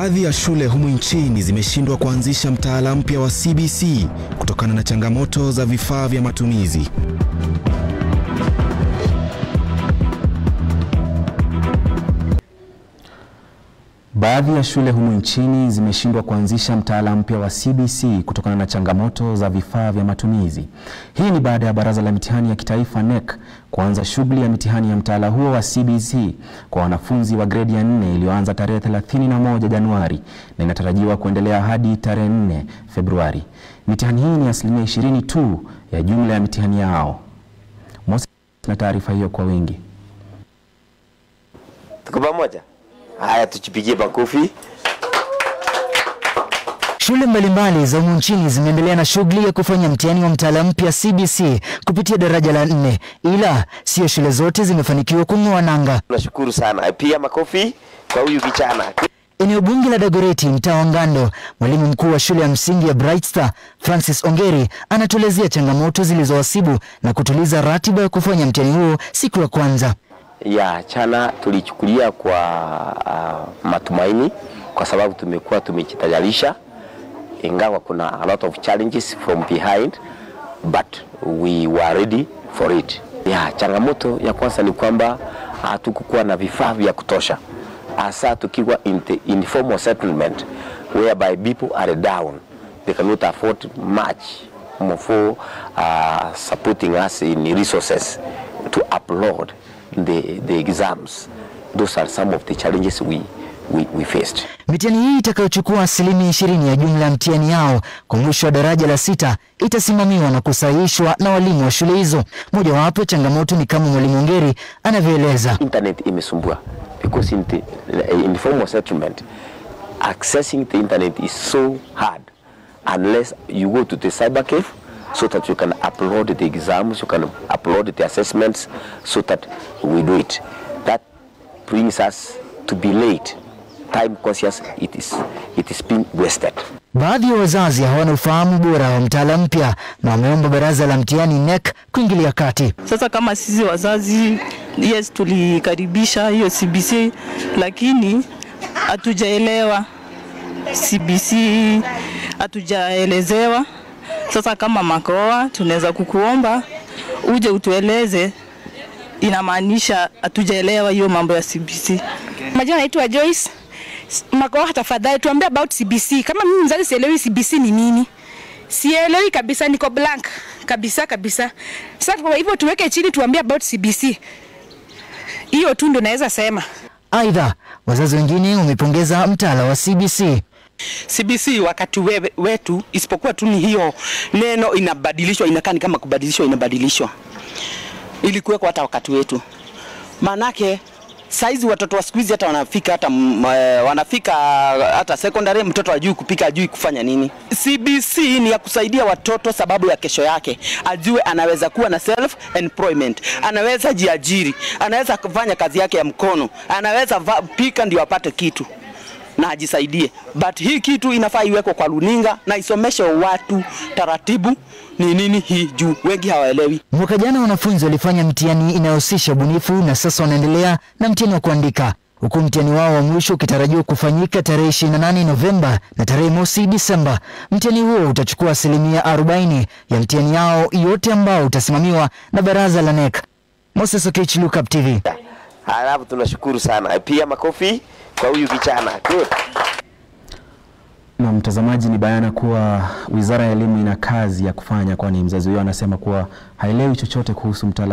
Baadhi ya shule humu nchini zimeshindwa kuanzisha mtaala mpya wa CBC kutokana na changamoto za vifaa vya matumizi. Baadhi ya shule humu nchini zimeshindwa kuanzisha mtaala mpya wa CBC kutokana na changamoto za vifaa vya matumizi. Hii ni baada ya Baraza la Mitihani ya Kitaifa NEC kuanza shughuli ya mitihani ya mtaala huo wa CBC kwa wanafunzi wa gredi ya nne iliyoanza tarehe 31 Januari na inatarajiwa kuendelea hadi tarehe 4 Februari. Mitihani hii ni asilimia 20 tu ya jumla ya mitihani yao. Moses na taarifa hiyo kwa wingi. Tuko pamoja? Haya, tujipigie makofi. Shule mbalimbali za humu nchini zimeendelea na shughuli ya kufanya mtihani wa mtaala mpya CBC kupitia daraja la nne, ila sio shule zote zimefanikiwa kung'oa nanga. Tunashukuru sana. Pia makofi kwa huyu kijana. Eneo bunge la Dagoreti, mtaa wa Ngando, mwalimu mkuu wa shule ya msingi ya Bright Star Francis Ongeri anatuelezea changamoto zilizowasibu na kutuliza ratiba ya kufanya mtihani huo siku ya kwanza. Ya chana tulichukulia kwa uh, matumaini kwa sababu tumekuwa tumejitayarisha, ingawa kuna a lot of challenges from behind but we were ready for it. Ya changamoto ya kwanza ni kwamba hatukukuwa na vifaa vya kutosha, hasa tukiwa in the informal settlement whereby people are down they cannot afford much for uh, supporting us in resources to upload the, the exams. Those are some of the challenges we, we, we faced. Mitihani hii itakayochukua asilimia ishirini ya jumla ya mtihani yao kwa mwisho wa daraja la sita itasimamiwa na kusahihishwa na walimu wa shule hizo. Mojawapo ya changamoto ni kama mwalimu Ongeri anavyoeleza. Internet imesumbua because in the informal settlement accessing the internet is so hard unless you go to the cyber cave so that you can upload the exams, you can upload the assessments so that we do it. That brings us to be late. Time conscious, it is, it is being wasted. Baadhi ya wazazi hawana ufahamu bora wa mtaala mpya na wameomba baraza la mtihani NEC kuingilia kati. Sasa kama sisi wazazi, yes, tulikaribisha hiyo CBC, lakini hatujaelewa CBC, hatujaelezewa. Sasa kama Makoa, tunaweza kukuomba uje utueleze inamaanisha hatujaelewa hiyo mambo ya CBC. Majina naitwa Joyce Makoa, tafadhali tuambie about CBC. Kama mimi mzazi sielewi CBC ni nini, sielewi kabisa, niko blank kabisa kabisa. Sasa kwa hivyo tuweke chini, tuambie about CBC. Hiyo tu ndio naweza sema. Aidha, wazazi wengine wamepongeza mtaala wa CBC. CBC wakati we, wetu isipokuwa tu ni hiyo neno inabadilishwa, inakaa ni kama kubadilishwa, inabadilishwa. Ilikuweko hata wakati wetu, maanake saizi watoto wa siku hizi hata wanafika hata m, wanafika hata secondary, mtoto ajui kupika, ajui kufanya nini. CBC ni ya kusaidia watoto sababu ya kesho yake, ajue anaweza kuwa na self employment, anaweza jiajiri, anaweza kufanya kazi yake ya mkono, anaweza va, pika ndio apate kitu na ajisaidie. But hii kitu inafaa iwekwe kwa runinga na isomeshe watu taratibu ni nini hii juu wengi hawaelewi. Mwaka jana wanafunzi walifanya mtihani inayohusisha ubunifu na sasa wanaendelea na mtihani wa kuandika, huku mtihani wao wa mwisho ukitarajiwa kufanyika tarehe 28 Novemba na tarehe mosi Disemba. Mtihani huo utachukua asilimia 40 ya mtihani yao yote ambao utasimamiwa na baraza la NEC. Moses Okech, Look Up TV. Halafu tunashukuru sana. Pia makofi kwa huyu kijana. Good. Na mtazamaji, ni bayana kuwa Wizara ya Elimu ina kazi ya kufanya, kwani mzazi huyo anasema kuwa haelewi chochote kuhusu mtaala